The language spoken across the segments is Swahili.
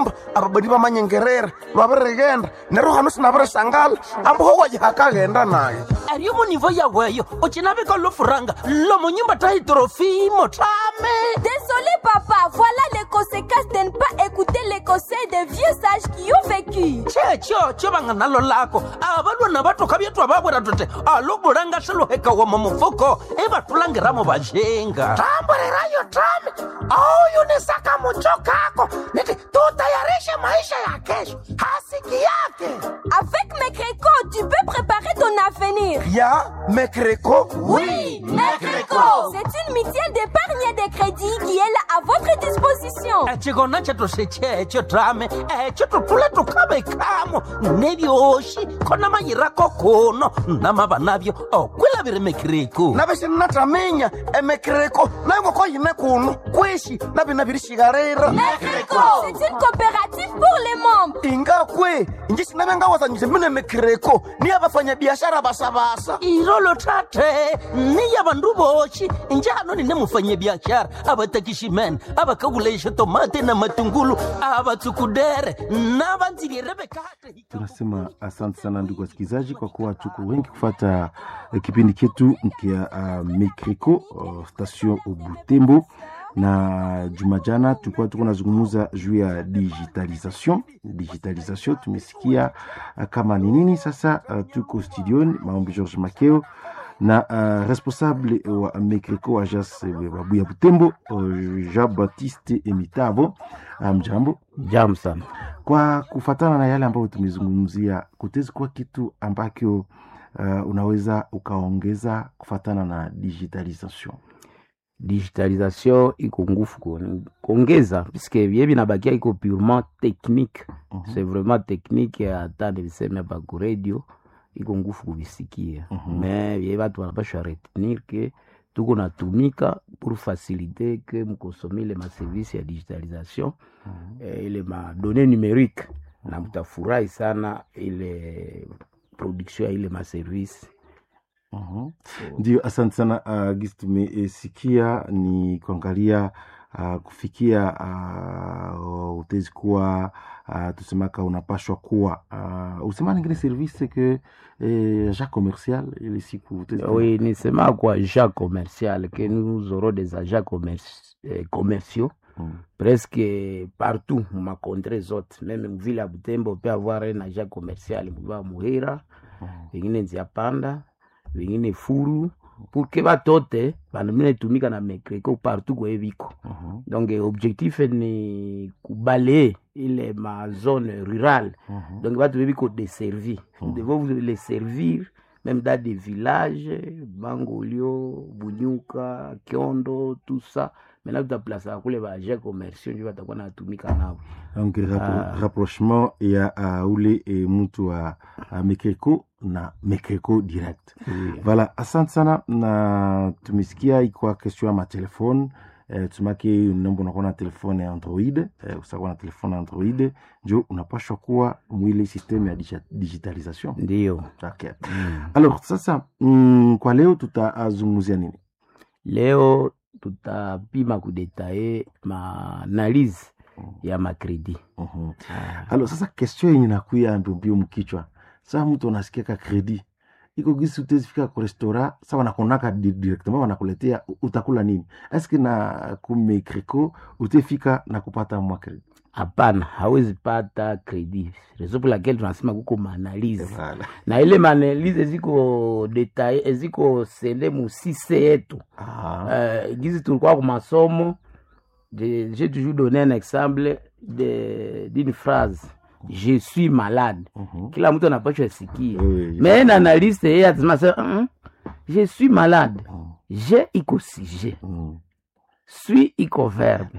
kumbe ababadi bamanyengerere lwabirigenda neryo hano sinabirisangala ambuho wajihakaghenda nayo ariyo munivo yaweyo ucinavika lofuranga lomunyumba ta hidrofimo tame Désolé papa, voilà les conséquences de ne pas écouter les conseils des vieux sages qui ont vécu. checho cho vanga nalo lako avalwana vatoka vyetwa vavwera tote alobulanga swiluhekawa mumufuko ivatulangiramo vajenga tamburirayo tame auyunisaka mucho kako niti tutayarishe maisha ya kesho hasiki yake Avec mes crécots, tu peux préparer ton avenir. ya mekreko Oui, Mecreco C'est une mutuelle d'épargne et de crédit qui est là à votre disposition. echikona chetu sechecho tame echo tutule tukavekamo nevyoxi khona mayirako kuno namava navyo okwilaviri mekiriku navixinnataminya emekreko nayo ngoko yine kuno kwishi navina virishikarira Mecreco C'est une coopérative pour les membres. ingakwe inji sinavengawazanyise mine mekreko niya vafanyabiashara vasavasa irolo tate niya vandu voxi njano nine mufanyabiaxara avatakiximene avakakulaixa tomate na matungulu avatsukudere na vandzilirevekate tunasema asante sana ndugu wasikilizaji kwa kuwa tuko wengi kufata eh, kipindi chetu kia uh, mekriko uh, station butembo na juma jana tulikuwa tuko nazungumuza juu ya digitalisation digitalisation tumesikia uh, kama ni nini sasa uh, tuko studioni maombi george makeo na uh, responsable wa mekriko ajas babuya butembo uh, jean baptiste emitavo mjambo um, Jam sana. kwa kufatana na yale ambayo tumezungumzia kutezi kuwa kitu ambacho uh, unaweza ukaongeza kufatana na digitalisation Digitalisation iko ngufu ku- kuongeza puisque vye vinabakia iko purement technique Mhm. c'est vraiment technique hata niviseme hapa ku radio iko ngufu kuvisikia Mhm. me vye vatu wanapashwa retenir ke tuko natumika pour faciliter ke mkosome ile maservice ya digitalisation eh, ile madone numerique na mtafurahi sana ile production ya ile maservice Mhm. ndio asante sana uh, gisi tumesikia ni kuangalia uh, kufikia uh, utezi kuwa uh, tusemaka unapashwa kuwa uh, usema ningine service ke eh, agent commercial ile siku utezi kuwa- Oui, nisema kwa agents commercial que nous aurons des agents commerci- eh, commerciaux Mm. presque partout ma contrée zote meme mvile ya Butembo peut avoir un agent commercial mva Muhira Mm. vengine Nziapanda vengine Furu pour que batote banamina itumika na mekreko partout kwe viko Mhm. donc eh, objectif ni kubalaye ile ma zone rurale Mhm. donc bato bebiko desservi nous devons vous les servir même dans des villages bangolio bunyuka kiondo tout ça maintenant tutaplasaka kule baagent commerciaux njo batakuwa natumika nabo donc rapro Ah. rapprochement ya uh, ule e, mtu wa uh, mekeko na mekeko direct voilà asante sana na tumesikia ikwa question ya matelefone eh, tumake nombo unakuwa na telefone ya android eh, usakuwa na telefone ya android njo unapashwa kuwa mwile systeme ya digi- digitalisation ndio okay. alors sasa mm, kwa leo tutazungumzia nini leo tutapima kudetaye maanalyse ya makredi Mhm. alors sasa question yenye nakuya mbiombio mkichwa saa mtu anasikiaka kredi iko gisi utezifika ku restaurant sa wanakonaka di- directement wanakuletea u- utakula nini eske na kumekreko utefika na kupata mwa kredi hapana hawezi pata kredi reso pour laquelle tunasema kuko maanalyse Voilà. na ile maanalyse eziko detaye eziko sende musise yetu Ah. uh, gizi tulikuwa ku masomo je- j'ai toujours donné un exemple de- d'une phrase je suis malade Mhm. kila mtu anapashwa sikia Oui, oui. mais na analyste yeye atasema sasa, "Mm, je suis malade Mm. je iko sujet Mm. suis iko verbe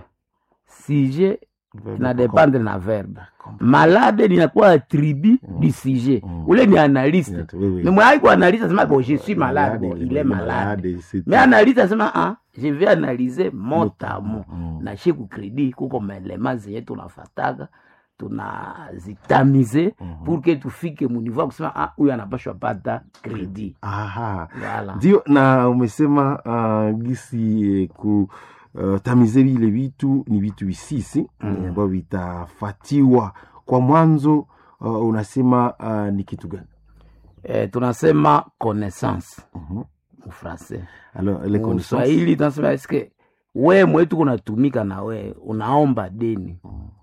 sujet Verbe na kwa- dépendre na verbe Comprendre. malade linakuwa attribut Mm. du sujet Mm. ule ni analyste Yes, oui, oui. mais mwai kuanalyse asema bon je suis malade bon Malade, il est malade c'est mais tout. analyse asema ah, je vais analyser mot à mot Mm. na she kukredi kuko maelema zenye tunafataka tunazitamize Mhm. pour que tufike muniveau ya kusema ah, huyu anapashwa pata kredi Aha. Voilà. ndio na umesema uh, gisi eh, ku uh, tamize vile vitu ni vitu visisi Mm. eh, ambavyo vitafatiwa kwa mwanzo uh, unasema uh, ni kitu gani eh, tunasema connaissance Mhm. mufrancais alors les connaissances mswahili tunasema eske we mwetu kunatumika na we unaomba deni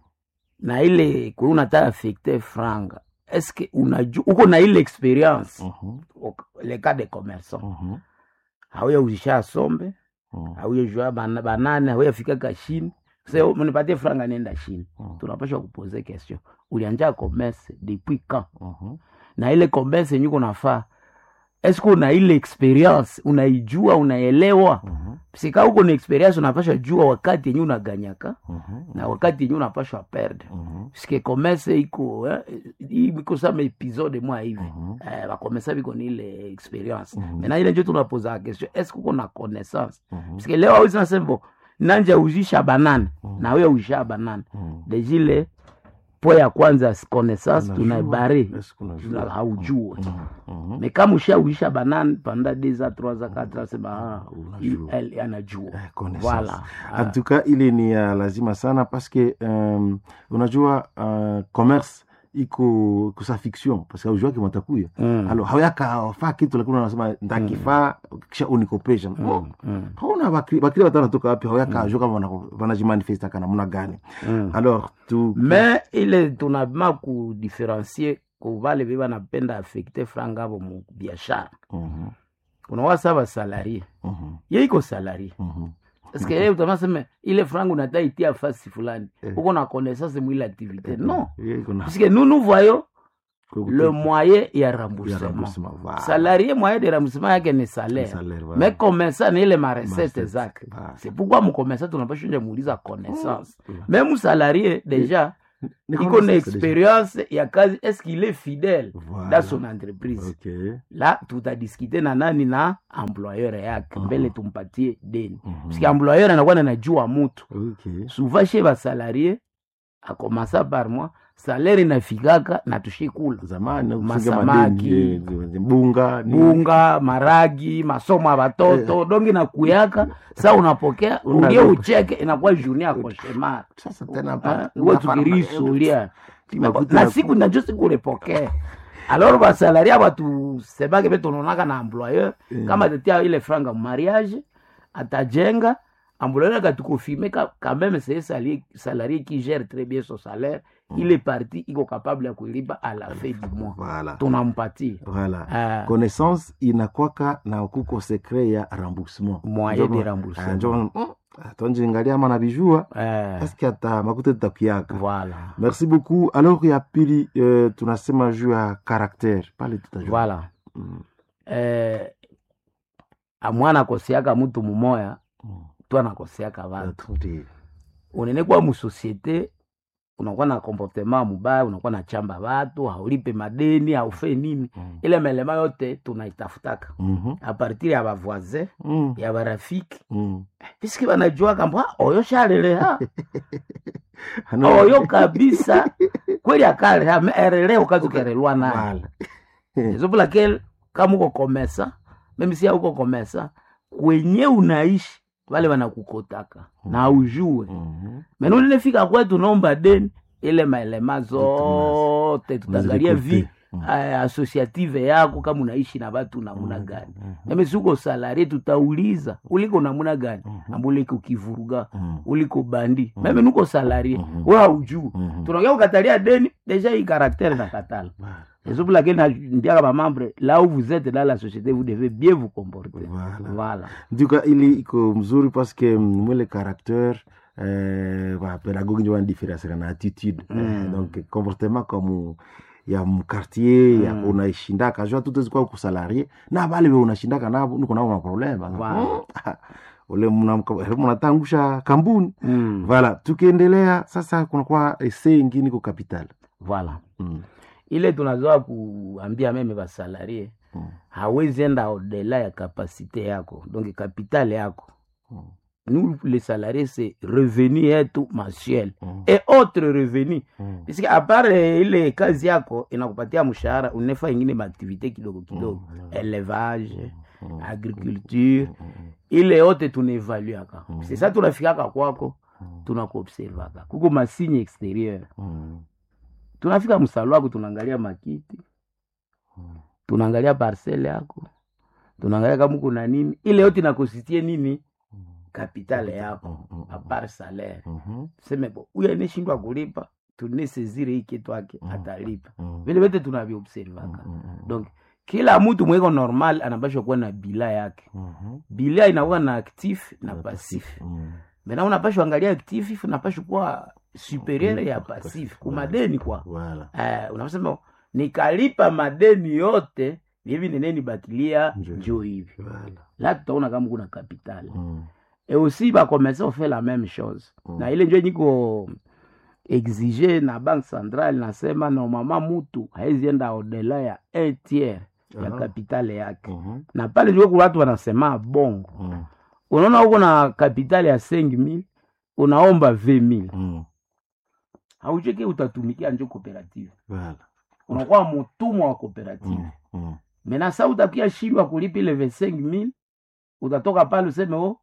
na ile kwe unataka affecte franga eske unaju uko na ile experience Mhm, Ok, le cas de commerçant mhm, hauya uzisha sombe mhm, hauya jua bana- banane hauya fika kashini se mnipatie franga nenda chini Mhm. tunapasha kupoze question ulianja commerce depuis quand mhm, na ile commerce yenye uko nafaa eske una ile experience unaijua unaelewa mhm, sika uko na experience unapasha jua wakati yenye unaganyaka mhm, na wakati yenye unapashwa perde mhm, sike commerce iko eh, hii iko sama episode mwa hivi mhm, eh, bakomesa biko ni ile experience Mhm. mena ile njo tunapoza question eske uko na connaissance mhm, sike leo awezi nasembo nanja uzisha banane Mhm. na wewe uzisha banane mhm. dejile po ya kwanza connaissance Unajua, tunaibare est-ce que unajua? tuna- haujue Mhm, mhm. me kama ushauisha banane panda deux a trois a quatre a sema ah, Unajua. il- elle anajua Eh, connaissance. voilà en tout cas ile ni ya lazima sana paske um, unajua uh, commerce iko kusa fiction paske aujuaki matakuya Mm. alo hauyakafaa kitu lakini unasema ntakifaa kisha unikopesha Mm, mm, hauna bakri bakri watu wanatoka wapi hauyakajua kama wanako- wanajimanifesta namna gani mm. alors tu me ile tunabima kudifferencie kuvale ve banapenda affecte franga avo mu biashara Mhm, unawasa basalarie mhm, ye iko salarie mhm. paske ye utamaseme ile franga unata itia fasi fulani Eh. uko na connaissance mwile activité non Ye iko na- puisque nous nous voyons kwa le kutu- moyen ya ya remboursement remboursement, voilà. salarié moyen de remboursement yake ni salaire Salaire, voilà. mais commerçant ni ile marecette Marecette, zake voilà. c'est pourquoi mcommerçant tunapashonja muuliza connaissance Mm. même salarié déjà Ni iko na connaissance déjà. expérience ya kazi est-ce qu'il est fidèle Voilà. dans son entreprise Ok. là tutadiskute na nani na employeur yake mbele tumpatie deni Mhm. puisque employeur anakuwa nanajua mutu Ok. souvent chez basalarie akomasa par mois salaire inafikaka na tushikula zamani kufunga Masamaki. madeni, eh, bunga nini. bunga maragi masomo ya batoto dongi nakuyaka sa unapokea Una- ulie ucheke inakuwa journée ya koshemar sasa tena hapa- uwe hapa- tukirisulia Makuta na ya- siku najo siku ulipokea alors basalaria batusemake pe tunaonaka na employeur Mm. kama tetia ile franga mariage atajenga employeur akatukofirme quand même c'est salarié, salarié qui gère très bien son salaire il est parti iko capable ya kuilipa à la fin du mois Voilà. tunampatia Voilà. Ah. connaissance inakwaka na kuko secret ya remboursement Moyen Njo- de remboursement. Ah, njo- mm, tonjingalia ama navijua eh, eske ata makuta tutakuyaka voilà merci beaucoup alors ya pili eh, tunasema juu ya caractère pale tutajua voilà Mm, eh, amwana akoseaka mutu mumoya mm. tu anakoseaka vatu Ndio. unene kwa musosiete unakuwa na comportement mubaya unakuwa na chamba vatu haulipe madeni haufe nini Mm. ile melema yote tunaitafutaka Mhm. apartir ya bavoisin Mm, ya barafiki mm. piski banajua kamba oyo shaleleha Ano- oyo kabisa kweli akaleha me erele ukazukerelwa naye Voilà. exemple laquelle kama uko komesa meme si uko komesa kwenye unaishi wale wanakukotaka na ujue Mhm. mena ulinefika kwetu naomba deni ile maelema zote tutaangalia vi Unazikuti. Mm. eh, associative yako kama unaishi na watu namuna gani meme si uko salarie tutauliza uliko namuna gani amba uliko kivuruga Mhm. uliko bandi meme nuko salarie Mhm. we haujuu Mhm. tunaongea kukatalia deni deja hii karaktere na katala C'est pour laquelle na- ndiaka bamembre là où vous êtes dans la société vous devez bien vous comporter Voilà. voilà nduka ili iko mzuri paske mwele caractère eh, ba pedagogue njo wanadiferencera na attitude eh, donc comportement comme ya mkartier ya unaishindaka jua tutezikwa kusalarie na bale be unashindaka nabo niko nabo maproblema Wow. ule mnamka- mnatangusha kambuni mm. vala tukiendelea sasa kunakuwa ese ingine iko capital voilà mm. ile tunazoa kuambia meme basalarie Mm. hawezi enda odela ya kapasite yako donc capital yako nous les salariés c'est revenu yetu mensuel Mm. et autre revenu Mm. puisque apart eh, ile kazi yako inakupatia mshahara unefa ingine maaktivité kidogo kidogo Mm. élevage agriculture ile yote tunaevaluaka sesa tunafikaka kwako tunakuobservaka kuko masigne exterieur Mm. tunafika msalo wako tunaangalia makiti tunaangalia parcele yako tunaangalia kama kuna nini ile yote inakositie nini kapitale yako Mm, mm, apart salaire Mhm. tuseme bo huyu aneshindwa kulipa tunesezire hii kitu ake atalipa Mm. vile vyote tunaviobservaka Mm, mm, donc kila mtu mweko normal anapashwa kuwa na bila yake mhm. bila inakuwa na actif na passif Mm. mena unapashwa angalia actif unapashwa kuwa superieur ya passif kumadeni kwa Voilà. eh, unasema nikalipa madeni yote hivi neneni bakilia Njo. njo hivi Voilà. la tutaona kama kuna kapitali Mm. et aussi bakomese ofaire la même chose Mm. na ile njo niko exige na banque centrale nasema normalement mutu haizienda odela ya un tiers ya Aha. kapitale yake Mhm. na pale njo kuna watu wanasema bongo Mm. unaona huko na kapitali ya 5000 unaomba 20000 Mm. haucheki utatumikia njo cooperative Voilà. unakuwa mutumwa wa cooperative Mm. Mm. mena sa utakia shindwa kulipa ile 25000 utatoka pale useme o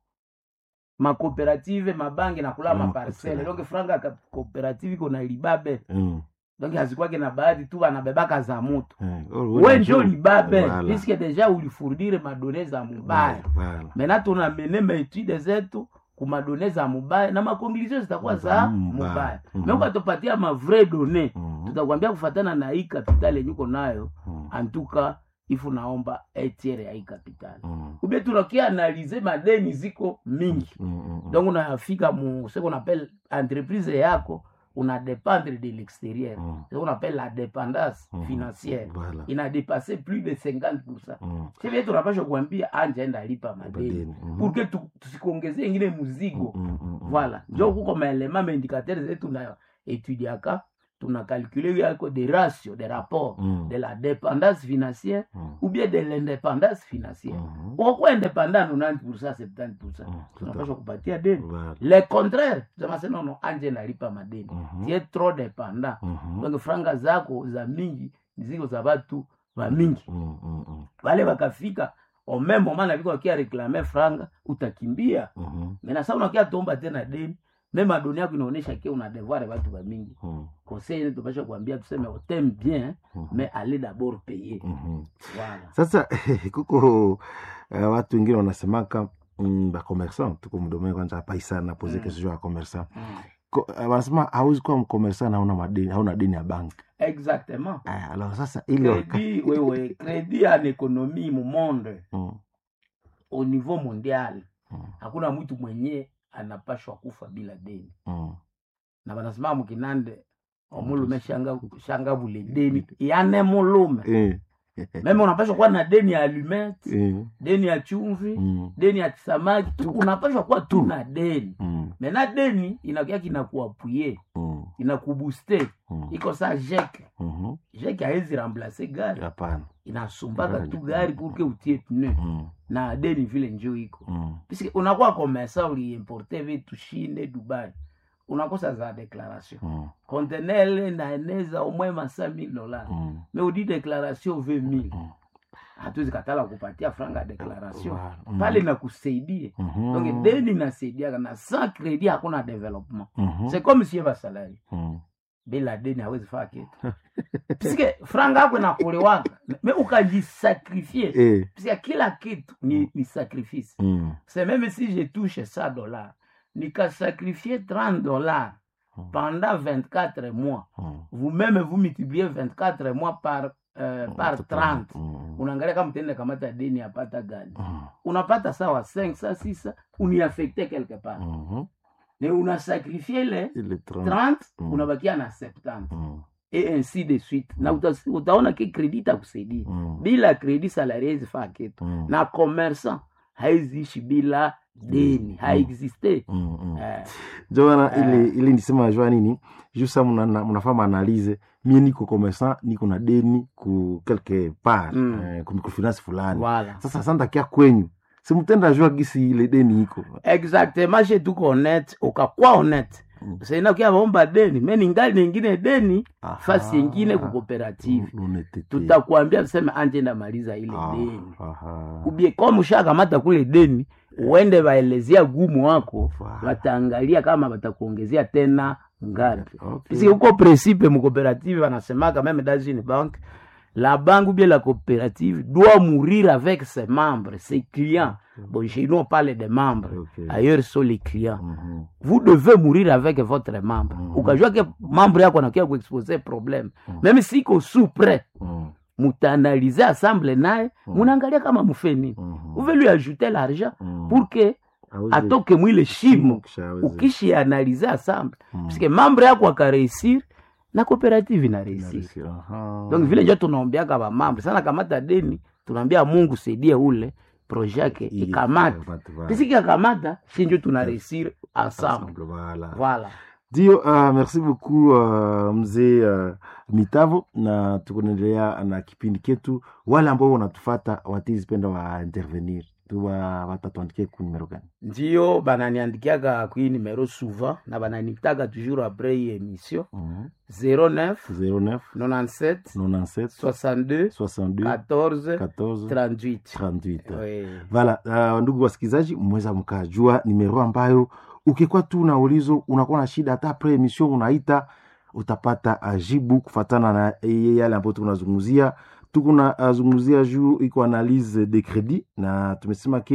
makooperative mabangi nakula Mm, maparcele okay. donc franga ya cooperative iko na libabe Mm. donc hazikwake na bahati tu banabebaka za mutu Eh, oh, we njo- njo libabe Voilà. puisque deja ulifurdire madone za mubaya Voilà. mena tunamene maetude zetu kumadone za mubaya na makonklusio zitakuwa Za za mubaya. mubaya Mhm. me ukatupatia mavrai done Mhm. tutakwambia kufatana na hii kapitali yenye uko nayo Mm. antuka ifu naomba etiere ya hii kapitali Mm. ube tunakia analize madeni ziko mingi Mm, mm, mm. donc unafika mu ce qu'on appelle entreprise yako una dépendre de l'extérieur Mm. ce qu'on appelle la dépendance Mhm. financière Voilà. ina dépassé plus de 50 Mm. sivile tunapasha kuambia anja enda lipa madeni Madeni, mhm. pour que tu- tusikuongezee ingine muzigo Mm, mm, mm, mm. voilà njo kuko maelema maindicateur zetu na etudiaka tuna calcule yako de ratio de rapport Mm. de la dépendance financière Mm. ou bien de l'indépendance financière Mhm. ukokuwa indépendant 90 70 Mm, tunapasha kupatia deni Voilà. le contraire tunamasema nono anje nalipa madeni Mhm. tie trop dépendant Mhm. donc franga zako za mingi ziko za batu ba mingi Mm, mm, mm. wale wakafika au même moment naviko wakia reklame franga utakimbia Mhm. mena sa unakia tomba tena deni meme adoni yako inaonyesha ke una devoir batu ba mingi Mm. conseil ene tupasha kuambia tuseme oteme bien Mhm. mais allez d'abord payer Mhm. voilà sasa kuko uh, watu wengine wanasemaka mm, bakomersan tuko mdomee kwanza hapa isana poze Mm. kesho ya komersan mm. Ko- uh, wanasema hauwezi kuwa mkomersan hauna madeni hauna deni ya banki exactement uh, alors sasa ile waka- crédit wewe crédit en économie mu monde Mm, au niveau mondial mm, hakuna mtu mwenye anapashwa kufa bila deni mm. na banasema mukinande omulume shanga, shanga bule deni yane mulume Eh, meme unapashwa kuwa na deni ya alumete eh, deni ya chumvi mm, deni ya kisamaki tu unapashwa kuwa tu na deni mm, mena deni inakia kinakuapuye mm, inakubuste mm, iko sa jeke mhm. jeke haezi remplace gari hapana inasumbaka Gari. tu gari purke utie pneu Mm, na deni vile njo iko mm, puisque unakuwa komesa uliimporte vitu shinde dubai unakosa za declaration mm, contenele naeneza omwe masa 1000 dollars mm. me udi declaration 20000 Mm. hatuwezi katala kupatia franga ya declaration Wow. Mm. pale nakusaidia Mhm. donc deni nasaidiaka na sans credit hakuna development Mhm. c'est comme si eva salari Mm. bila deni hawezi faa kitu piske franga yako inakulewaka me ukajisakrifie Eh, piske kila kitu ni, ni sacrifice mm, c'est même si je touche 100 dollars nikasacrifier 30 dollars Mm. pendant 24 mois mm. vous-même vous multipliez 24 mois par, euh, par 30 Mm, unaangalia kama tende kamata deni apata gani mm, unapata sawa 5 sa 6 uniaffecte quelque part mhm. ne unasakrifie ile Ile 30. 30 Mm. unabakia na 70 Mm, et ainsi de suite na uta, utaona ki kredi itakusaidia mm, bila kredi salari haizifaa kitu mm, na commerçant haiziishi bila deni haexiste mm, mm. eh, jona ile ile nisema jua nini jusa mnafaa maanalize mie niko commerçant niko na deni ku quelque part Mm. eh, ku microfinance fulani voilà sasa santakia kwenyu simutenda jua gisi ile deni iko exactement she tuko honnête ukakuwa honnête saina kia baomba deni me ningali ningine deni Aha. fasi yengine kukooperative Lunetete. tutakuambia tuseme anje ndamaliza ile Ah, deni aha. ubie kama ushakamata kule deni uende waelezea gumu wako Wow. wataangalia kama watakuongezea tena ngapi Okay. puisque huko principe mucoopérative wanasemaka même dans une banque la banque ou bien la coopérative doit mourir avec ses membres ses clients bon chez nous on parle des membres Ok. ailleurs sont les clients Mhm. vous devez mourir avec votre membre ukajua ke membre yako anakia kuexpose problème même si ko sous près Mhm. mutaanalize ensemble naye munaangalia kama mufe nini Mhm. uve lui ajouter l'argent Mhm. pour que Aweze- atoke mwile shimo Kisha aweze- ukishianalize ensemble puisque membre yako akareusir na coopérative inareusir Aha. donc vile njo tunaombeaka bamambre sana kamata deni tunaambia mungu saidie ule projet yake Ili- ikamata ikamate, voilà. pisiki akamata si njo tunareusir ensemble Ensemble, voilà. voilà ndio uh, merci beaucoup uh, mzee uh, mitavo na tukunaendelea na kipindi ketu wale ambao wanatufata watizipenda wa intervenir tuwa watatuandikia ku numero gani ndio bananiandikiaka kui numero souvent na bananitaka toujours après hii émission Mhm. 09 09 97 97 62 62 14 14 38 38 Oui. vala uh, ndugu wasikilizaji mweza mkajua nimero ambayo ukikuwa tu na ulizo unakuwa na shida hata pre emission unaita utapata uh, jibu kufatana na eh, yale ambayo tunazungumzia tukuna uh, zungumzia juu iko analyse de credit na tumesema ke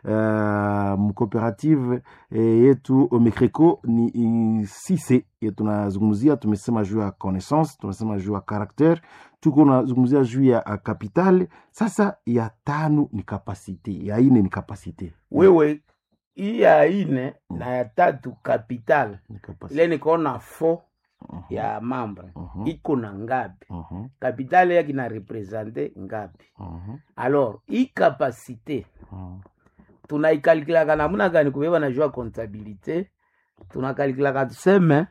uh, mcooperative eh, yetu mecreco ni i- sise ye tunazungumzia tumesema juu ya connaissance tumesema juu ya caractere tuko nazungumzia juu ya uh, capital sasa ya tano ni kapasite ya ine ni kapasite wewe hii ya ine na ya tatu capital Ni kapasite. ile nikaona fo Mhm, ya mambre mhm, iko na ngapi mhm, capital yake na represente ngapi mhm, alors hii kapasite mhm. tunaikalkulaka namuna gani kubeba na jua comptabilité tunakalikilaka tuseme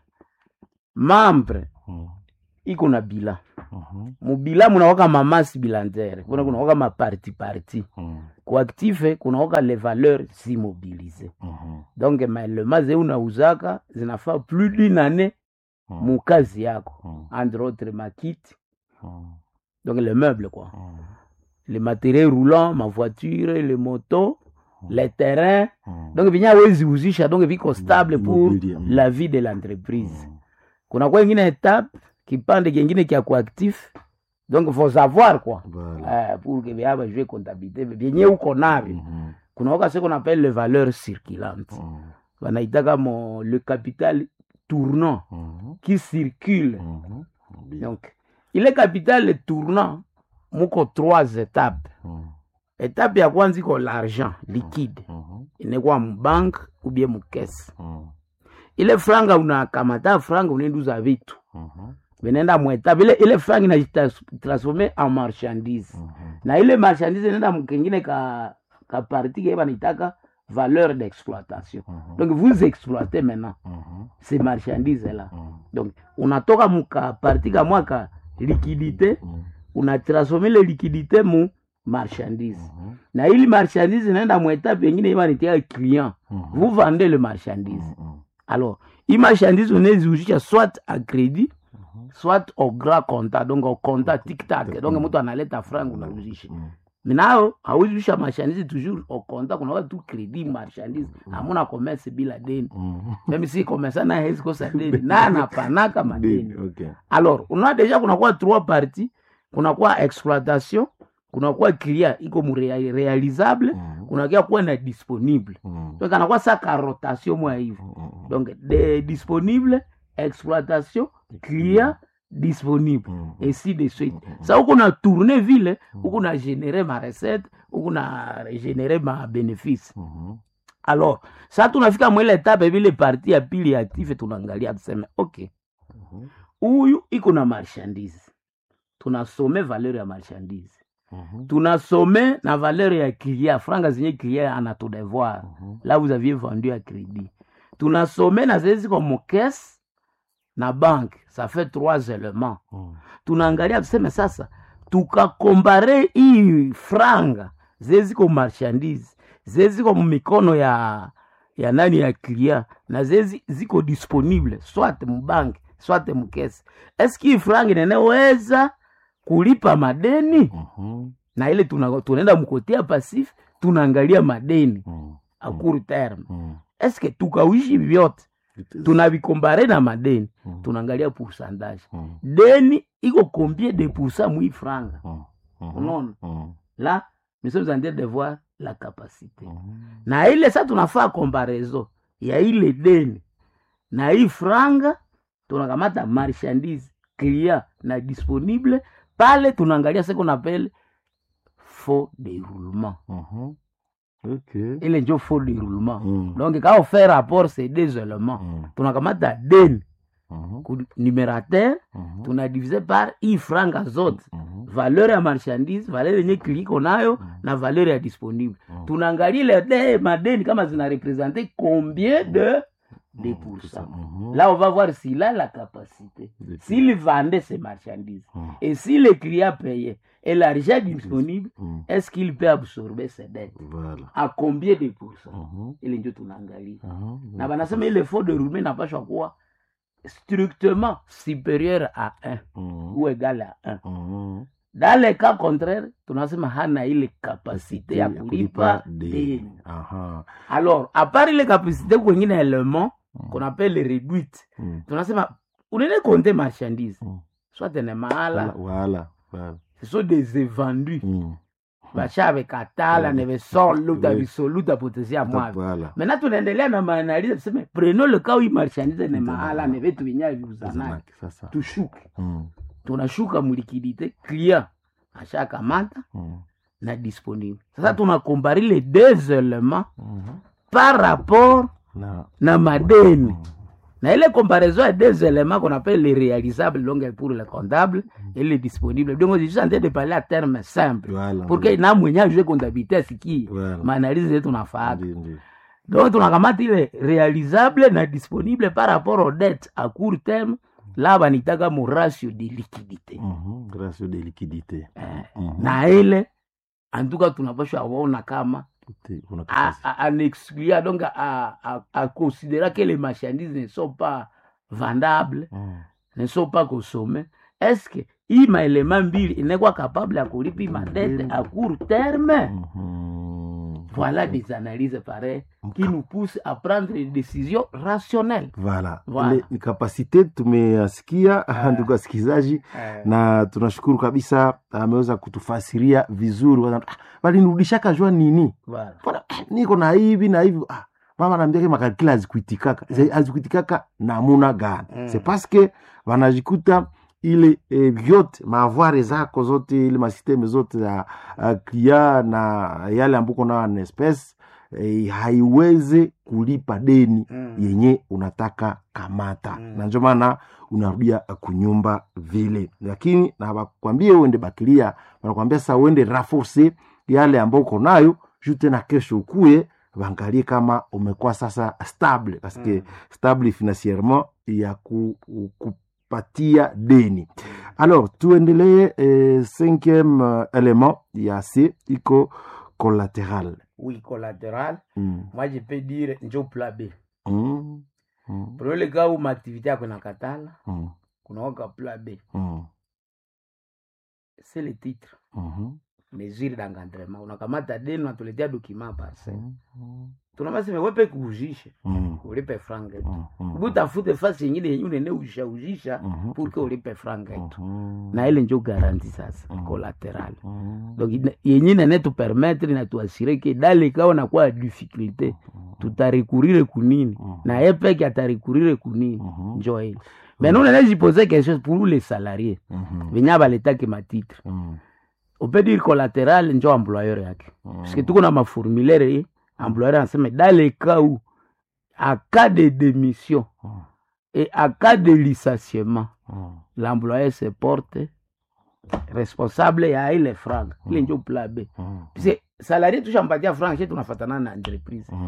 mambre Mhm, iko na bila mhm, mubila munawaka mamasi bilantere kuna kunawaka maparti parti mhm, kuaktive kunawaka le valeur zimobilize mhm, donc maelema ze unauzaka zinafaa plus d'une année mhm, mukazi yako mhm, entre autres makiti mhm, donc le meuble quoi mhm, les matériels roulants ma voiture les motos les terrains mhm. donc vinya wezi uzisha donc viko stable pour Immobilier, mm. la vie de l'entreprise Mhm. kuna kwa ingine etape kipande kingine kya kuactif donc faut savoir quoi Voilà. eh, pour que vyaba jue comptabilité vyenye uko navyo Mhm, kuna waka ce qu'on appelle les valeurs circulantes mhm, wanaitaka mo le capital tournant mhm, qui circule mhm. Bien. donc ile capital tournant muko trois étapes Mhm, étape ya kwanza iko l'argent liquide mhm, inekwa mubank ou bien mukese mhm, ile franga unakamata franga unaenduza vitu mhm, vinaenda mwetape ile, ile franga inajitransforme en marchandise mhm. na ile marchandise inaenda mkengine ka, ka parti ke banitaka valeur d'exploitation Mhm. donc vous exploitez maintenant Mhm, ces marchandises là mhm, donc unatoka muka parti kamwa ka liquidité mhm, unatransforme ile liquidité mu marchandise mhm, na ili marchandise inaenda mwetape yengine ibanitia client mhm, vous vendez le marchandise mhm, alors hii marchandise unaeziuzisha soit a crédit soit au grand compta donc au compta tiktak donc mtu analeta franga unauzisha mhm. minao hauzisha marchandise toujours au compta kunakuwa tu crédit marchandise hamuna commerce bila deni Mhm. meme si commerçant na hezi kosa deni na anapanaka madeni Deni, okay. alors unaona deja kunakuwa trois parties kunakuwa exploitation kunakuwa clia iko mu rea- realisable Mhm, kunakia kuwa na disponible mhm, donc anakuwa saka rotation mwa hivi mhm, donc de disponible exploitation client disponible mhm. ainsi de suite sa huku na tourne vile huku na génere ma recette huku na génere ma bénéfice Mhm, alors sa tunafika mwile etape vile parti ya pili ya active tunaangalia tuseme okay mhm, huyu iko na marchandise tunasome valeur ya marchandise mhm, tunasome na valeur ya client franga zenye client anatudevoir mhm. là vous aviez vendu à crédit tunasome na zile ziko mokese na banque ça fait trois éléments Mhm, tunaangalia tuseme sasa tukakombare hii franga zile ziko marchandise zile ziko mumikono ya ya nani ya clia na zezi ziko disponible swate mubanki swate mukesi eski hii frangi neneweza kulipa madeni Mhm. na ile tuna- tunaenda mkotia pasif tunaangalia madeni Mhm. a court terme Mhm. eske tukawishi vyote tunavikombare na madeni tunaangalia pourcentage Mhm. deni iko combien de pourcent mwi franga Mhm. Mhm. unaona Mhm. là nous sommes en train de voir la capacité Mhm. na ile sa tunafaa comparaison ya ile deni na hii franga tunakamata marchandise clia na disponible pale tunaangalia ce qu'on appelle faux déroulement Mhm. Ok. ile njo faux déroulement Mm. donc quand on fait rapport ces deux éléments Mm. tunakamata deni Mhm. ku numérateur Mhm. tunadivise par hii franga zote Mhm. valeur ya marchandise valeur yenye kiliko nayo na valeur ya disponible tunaangalia ile de madeni kama zina represente combien de de pourcents Mhm. là on va voir s'il a la capacité De- s'il vendait ses marchandises Mhm. et si le client payait et l'argent disponible Mhm. est-ce qu'il peut absorber ses dettes Voilà. à combien de pourcents Mhm. ile njo tunaangalia Mhm. na banasema ile faux de roulement napashwa kuwa strictement supérieur à 1 Mhm. ou égal à 1 Mhm. dans le cas contraire tunasema hana ile kapasite ya kulipa deni. deni Aha. alors à part ile kapasite kwengine element qu'on appelle réduite Mhm. tunasema unene compter marchandise Mm. soit ne Voilà. mahala Voilà. Voilà. ce sont des évendus Mhm. bashavekatala nevesoluta Oui. visoluta potesia mwavyo Voilà. maintenant tunaendelea na maanalize tuseme prenons le cas où hii marchandise ne mahala ne vitu vinyayo viuzanaki Zamaki, Sasa. tushuke Mhm. tunashuka mulikidite client ashakamata Mhm. na disponible sasa tunakombari les deux éléments Mhm. par rapport Na. na madeni na ile comparaison ya deux éléments qu'on appelle les réalisables donc pour le comptable et les disponibles donc je suis en train de parler à terme simple Voilà. pour que na mwenye ajue comptabilité asikie Voilà. maanalizi zetu tunafaaka Ndio, ndio. donc tunakamata ile réalisable na disponible par rapport aux dettes à court terme la banitaka mo ratio de liquidité Mhm. Ratio de liquidité. Mhm. na ile antuka tunapashwa waona kama Te- kuna à, kapasi- à, à exclure, donc à, à, à considérer que les marchandises ne sont pas vendables, Mhm. ne sont pas consommées, est-ce que hii maelema mbili inakuwa capable ya kulipa hii madette à court terme Mhm. voilà des analyses pareilles qui nous poussent à prendre des décisions rationnelles Voilà. Voilà. Ile ni kapasite tumeyasikia ndugu wasikilizaji na tunashukuru kabisa ameweza kutufasiria vizuri Wana- ah, balinirudishaka jua nini voilà. Mbona, ah, niko na hivi na hivi ah, mama naambia makalikila hazikuitikaka Ze- hazikuitikaka namuna gani Mm. c'est parce que wanajikuta ile eh, vyote maavware zako zote ile masisteme zote za uh, klia na yale ambuko nayo na espèce eh, haiweze kulipa deni Mm. yenye unataka kamata Mm. na ndio maana unarudia kunyumba vile lakini na bakwambie uende bakilia wanakwambia sasa uende raforce yale ambayo uko nayo juu tena kesho ukuye waangalie kama umekuwa sasa stable paske Mm. stable financierement ya ku, kupatia deni alors tuendelee eh, cinquième euh, élément ya c iko collatéral oui collatéral mm. moi je peux dire njo plan b Mm. Mm. pour le cas où maaktivité yako inakatala Mm. kunaoka plan b Mm. c'est le titre Mhm. mesure d'encadrement unakamata deni unatuletea document parcel Mm. tunabaseme wepe kuujishe Mm. ulipe franga yetu Mm. Mm. butafute fasi yengine yenye unene ujishaujisha Mhm. pour que ulipe franga yetu Mhm. na ile njo garanti sasa Mhm. collatéral Mhm. donc ina- yenye nane tupermettre na tuasire ke dale kao nakuwa difficulté tutarekurire kunini Mhm. na ye peke atarekurire kunini Mhm. njo ile mais nous nene jipose question pour les salariés Mhm. venye baletake matitre Mhm. on peut dire collatéral njo employeur yake parce que tuko na maformulaire ye employeur anasema dans le cas où à cas de démission Mhm. et à cas de licenciement Mhm. l'employeur se porte responsable ya ile franga ile njo plan b Mhm. puisque salarié tushampatia franga she tunafatana na entreprise Mhm.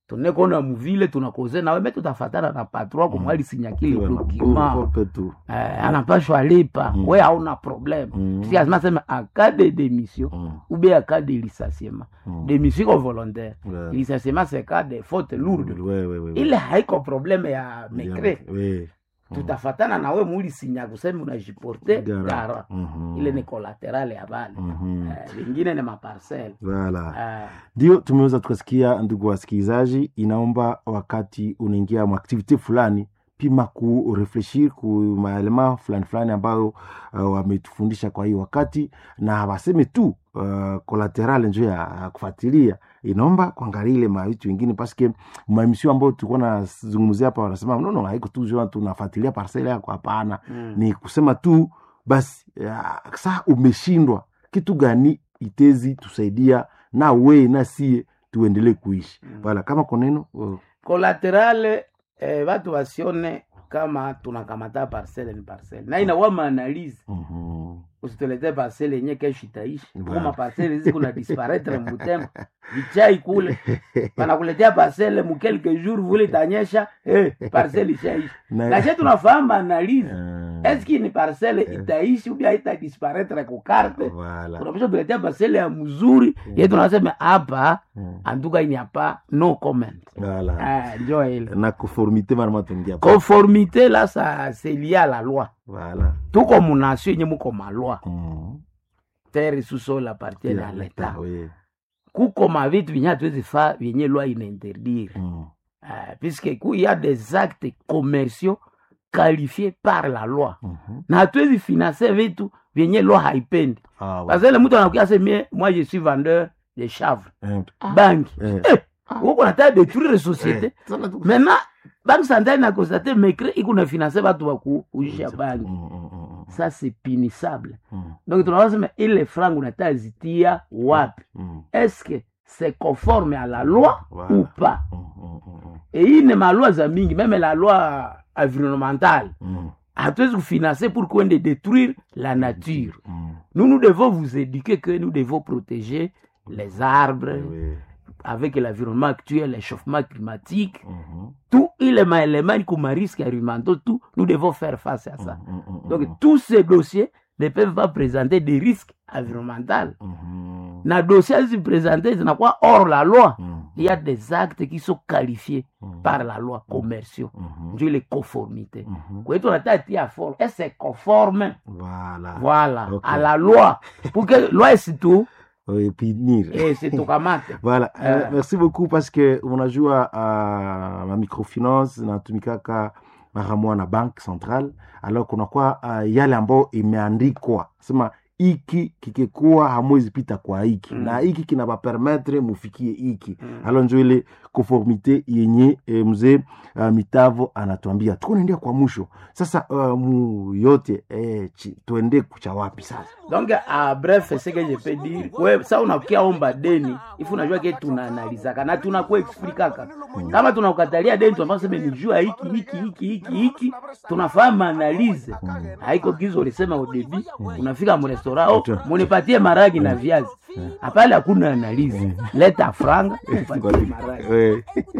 tunekona muvile tunakoze nawe me tutafatana na patron kumwali sinyakile dokima Kope tu eh, anapashwa lipa Mm. we hauna problème Mm. si lazima sema aka de démission Mm, ou bien aka de licenciement mm. démission iko volontaire Ouais. licenciement c'est cas de faute lourde Ouais, ouais, ouais, ouais. ile haiko problème ya mekre Ouais. tutafatana nawe mulisinya kusema unajiporte Gara. gara Mhm. ile ni collateral ya bale Mhm. Eh, vingine ni maparcel Voilà. Eh, ndio tumeweza tukasikia ndugu wasikilizaji inaomba wakati unaingia mwaktivite fulani pima kurefleshir ku maelema fulani fulani ambayo uh, wametufundisha kwa hii wakati na waseme tu uh, kolateral njo ya ya kufuatilia inaomba kuangalia ile mavitu wengine paske maemisio ambayo tulikuwa nazungumzia hapa wanasema nono haiko tu jua tunafuatilia parcele yako hapana mm. ni kusema tu basi ya, saa umeshindwa kitu gani itezi tusaidia na we na sie tuendelee kuishi Mm. wala kama koneno uh, collaterale eh, batu basione kama tunakamata parcele ni parcele na inawa maanalize mhm. usitulete parcele yenye kesho itaishi Voilà. kuma parcele hizi kuna disparaître mbutembo vichai kule panakuletea parcele mu quelques jours vule itanyesha eh, parcele ishaishi Na- lakini tunafahamu maanalize Eh, eski ni parcele itaishi ubia haita disparaître kukarte voilà. unapisha tuletea parcele ya mzuri ye tunasema hapa Mm. antuka ini hapa no comment Voilà. Ah, njo ile na conformité marama tungia conformité la sa c'est lié à la loi voilà. tuko munasio yenye muko malwa mm. terre sous-sol appartiene Yeah, à l'état oui. kuko mavitu vyenye hatuwezi fa vyenye loi inainterdire Mm. uh, puisque ku y a des actes commerciaux qualifiés par la loi Mhm. na hatuwezi finance vitu vyenye loi haipendi Ah, ouais. parce que le mtu anakuya semie moi je suis vendeur de chanvre Eh, banki eh. eh, uko nataka détruire société Eh, sana tu- maintenant banque centrale na constate mecre iko na finance batu bakuujisha banki Mm, mm, mm, ça c'est punissable mm, donc tunawasema ile franc unataka zitia wapi mm, est-ce que c'est conforme à la loi Voilà. ou pas mm, mm, mm, et hii ni maloi za mingi meme la loi environnementale mm, hatuwezi kufinancer pour kuende détruire la nature mm. nous nous devons vous éduquer que nous devons protéger les arbres Eh, oui. avec l'environnement actuel l'échauffement climatique Mhm. tout ile maélément kuma risque environnementaux tout nous devons faire face à ça Mm, mm, mm, donc mm. tous ces dossiers ne peuvent pas présenter des risques environnementaux Mhm. na dossier zizipresente zinakuwa hors la loi Mm, il y a des actes qui sont qualifiés mm, par la loi commerciaux mhm. njo ile conformité Mhm. kwetu nataka tia forme et c'est conforme Voilà. voilà Ok. à la loi pour que loi isitu Oui, punir. isitukamate Voilà. Eh. Euh, merci beaucoup parce que unajua uh, ma microfinance natumikaka mara moja na bank central alors kunakuwa uh, yale ambayo imeandikwa sema hiki kikikuwa hamwezi pita kwa hiki Mm. na hiki kinabapermetre mufikie hiki Mm. alo njo ile conformité yenye e, mzee uh, mitavo anatuambia tuko naendea kwa mwisho sasa uh, mu yote eh, chi, tuende kucha wapi sasa donc a bref ce que je peux dire we sa unakia omba deni ifu unajua ke tunaanalizaka na tunakuexplikaka kama tunakukatalia deni tunafaa seme ni jua hiki hiki hiki hiki hiki tunafahamu analize haiko gizo ulisema odebi unafika mrestora oh, Ata. munipatie maragi na viazi hapale hakuna analize leta franga upatie maragi Eh,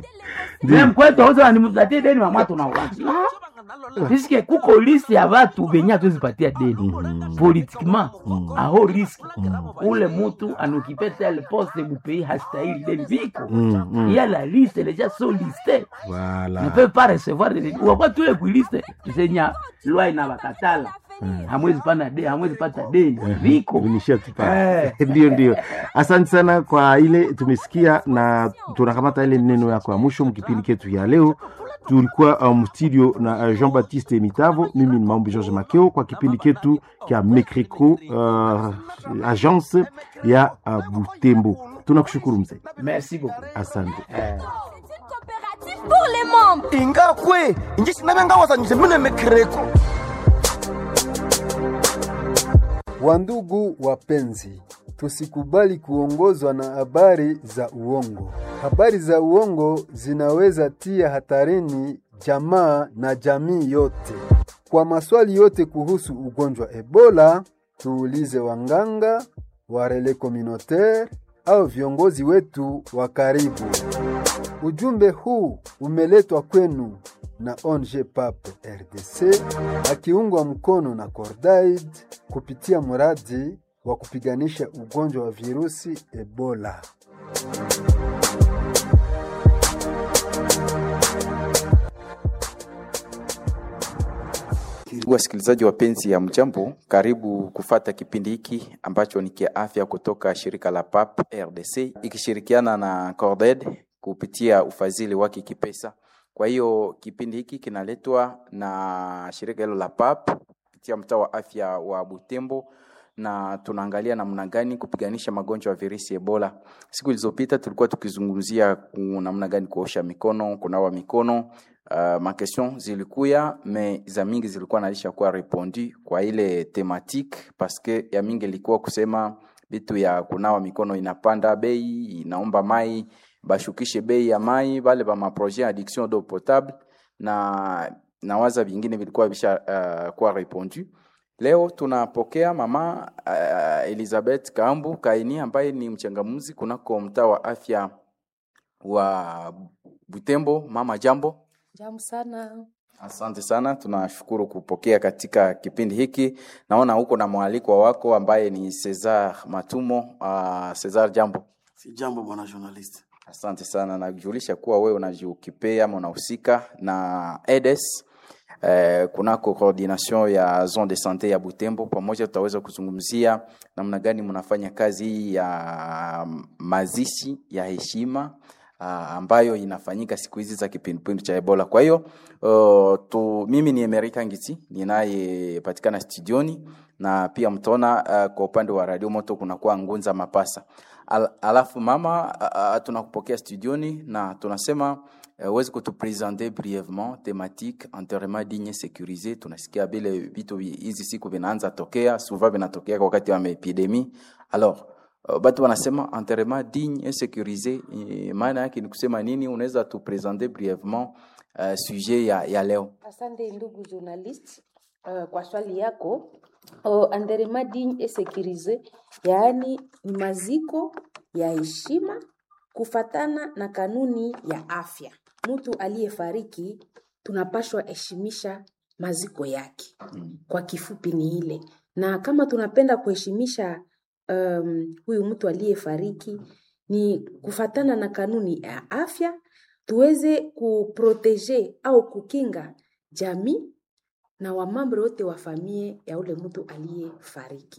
Mimi mkwetu auza nimpatie deni mama tunawacha piske kuko liste ya batu benye hatuzipatia deni politiquement aho riski ule mutu anokipe tel poste mupei hastahili deni viko mm, mm. il y a la liste les gens sont listés Voilà. ne peuvent pas recevoir de deni wakwa tule kuiliste tusenya lwa ina bakatala hamwezi pana deni hamwezi pata deni viko Vinishia tu pale. Eh. ndio ndio asante sana kwa ile tumesikia na tunakamata ile neno yako ya mwisho mkipindi ketu ya leo tulikuwa um, studio na uh, jean baptiste mitavo mimi ni maombi george makeo kwa kipindi ketu kya mecreco uh, agence ya uh, butembo tunakushukuru mzee merci beaucoup asante eh. coopérative pour les membres ingakwe inji sinavengawazanyise mine mekereko Wandugu wapenzi, tusikubali kuongozwa na habari za uongo. Habari za uongo zinaweza tia hatarini jamaa na jamii yote. Kwa maswali yote kuhusu ugonjwa Ebola, tuulize wanganga, warele communautaire au viongozi wetu wa karibu. Ujumbe huu umeletwa kwenu na ONG PAP RDC akiungwa mkono na Cordaid kupitia mradi wa kupiganisha ugonjwa wa virusi Ebola. Wasikilizaji wapenzi ya mjambo, karibu kufata kipindi hiki ambacho ni kia afya kutoka shirika la PAP RDC ikishirikiana na Corded kupitia ufadhili wake kipesa. Kwa hiyo kipindi hiki kinaletwa na shirika hilo la PAP kupitia mtaa wa afya wa Butembo na tunaangalia namna gani kupiganisha magonjwa ya virusi Ebola. Siku zilizopita tulikuwa tukizungumzia namna gani kuosha mikono, kunawa mikono. Uh, ma question zilikuya me za mingi zilikuwa nalisha kuwa repondu kwa ile thematique parce que ya mingi ilikuwa kusema vitu ya kunawa mikono inapanda bei, inaomba mai bashukishe bei ya mai, bale ba ma projet ya addiction d'eau potable na nawaza vingine vilikuwa bisha uh, kuwa repondu. Leo tunapokea mama uh, Elizabeth Kambu Kaini ambaye ni mchangamuzi kunako mtaa wa afya wa Butembo. Mama, jambo. Jambo sana. Asante sana, tunashukuru kupokea katika kipindi hiki. Naona huko na mwaliko wako ambaye ni Cesar Matumo. Uh, Cesar, jambo. Si jambo bwana journalist. Asante sana, najulisha kuwa wewe unajiukipea ama unahusika na EDES eh, kunako coordination ya zone de sante ya Butembo. Pamoja tutaweza kuzungumzia namna gani mnafanya kazi hii ya mazishi ya heshima uh, ambayo inafanyika siku hizi za kipindupindu cha Ebola. Kwa hiyo uh, tu, mimi ni Emerika Ngiti ninayepatikana studioni na pia mtaona uh, kwa upande wa Radio Moto kunakuwa Ngunza Mapasa. Al, alafu mama uh, tunakupokea studioni na tunasema uwezi uh, kutupresente brièvement thématique enterrement digne sécurisé. Tunasikia vile vitu hizi siku vinaanza tokea, souvent vinatokea wakati wa epidemie. Alors uh, batu wanasema enterrement digne et sécurisé, maana yake ni kusema nini? Unaweza tupresente brièvement uh, sujet ya, ya leo? Asante ndugu journalist uh, kwa swali yako. Uh, enterrement digne et sécurisé, yaani ni maziko ya heshima kufatana na kanuni ya afya. Mtu aliyefariki tunapashwa heshimisha maziko yake, kwa kifupi ni ile. Na kama tunapenda kuheshimisha um, huyu mtu aliyefariki ni kufatana na kanuni ya afya, tuweze kuprotege au kukinga jamii na wamambo wote wa famie ya ule mtu aliyefariki.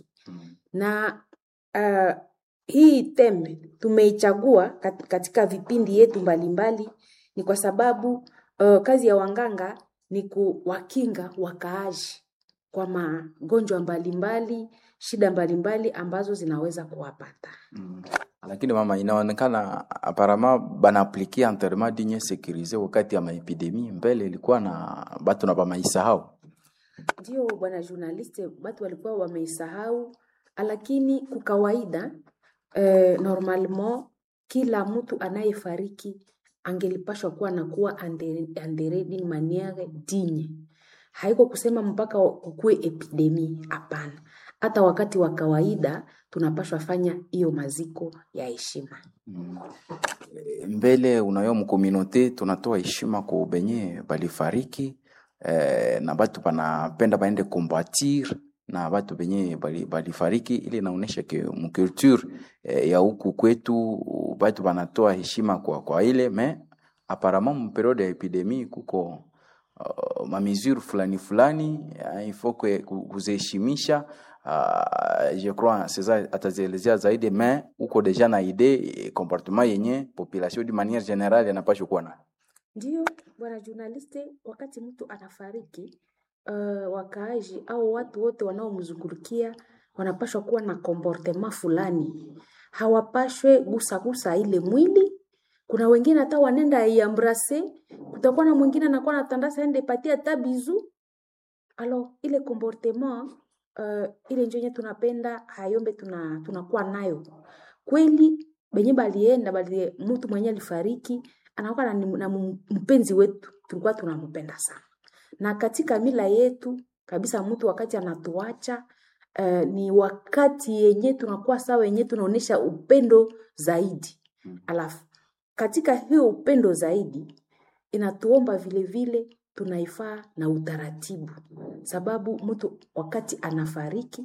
Na uh, hii tembe tumeichagua katika vipindi yetu mbalimbali, ni kwa sababu uh, kazi ya wanganga ni kuwakinga wakaaji kwa magonjwa mbalimbali, shida mbalimbali ambazo zinaweza kuwapata. Mm. Lakini mama, inaonekana aparama banaaplikia enterrement digne sécurisé wakati ya maepidemie, mbele ilikuwa na batu na bamaisahau. Ndio bwana journaliste, batu walikuwa wameisahau, lakini kwa kawaida eh, normalement kila mtu anayefariki angelipashwa kuwa na kuwa andere d'une maniere digne. Haiko kusema mpaka kukue epidemi, hapana. Hata wakati wa kawaida tunapashwa fanya hiyo maziko ya heshima. Mm. Mbele unayo mkomunote tunatoa heshima kwa benye balifariki eh, na batu banapenda baende combatir na batu benye balifariki ili naonesha ke mculture eh, ya huku kwetu batu banatoa heshima kwa, kwa ile me apparemment mu periode ya epidemie kuko uh, mamesure fulani fulani uh, ifo kuziheshimisha uh, je crois Cesar atazielezea zaidi me uko deja na ide comportement yenye population de manière générale yanapashwa kuwa nayo. Ndio bwana journaliste, wakati mtu anafariki uh, wakaaji au watu wote wanaomzungurukia wanapashwa kuwa na comportement fulani, hawapashwe gusagusa ile mwili. Kuna wengine hata wanenda iambrase, kutakuwa na mwingine anakuwa natandasa ende patia hata bizu. Alors ile comportement uh, ile njo yenye tunapenda hayombe tuna tunakuwa nayo kweli. Benye balienda bali mtu mwenye alifariki anakuwa na, na mpenzi wetu, tulikuwa tunampenda sana na katika mila yetu kabisa, mtu wakati anatuacha uh, ni wakati yenye tunakuwa sawa, yenye tunaonesha upendo zaidi. Alafu katika hiyo upendo zaidi inatuomba vile vile tunaifaa na utaratibu, sababu mtu wakati anafariki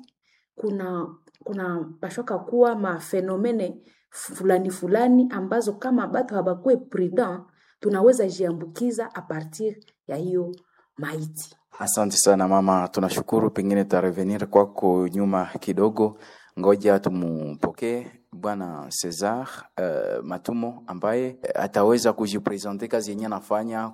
kuna kuna pashoka kuwa mafenomene fulani fulani ambazo kama batu habakuwe prudent tunaweza jiambukiza a partir ya hiyo maiti. Asante sana mama, tunashukuru. Pengine tutarevenir kwako nyuma kidogo, ngoja tumpokee bwana Cesar uh, Matumo ambaye ataweza kujipresente kazi yenye anafanya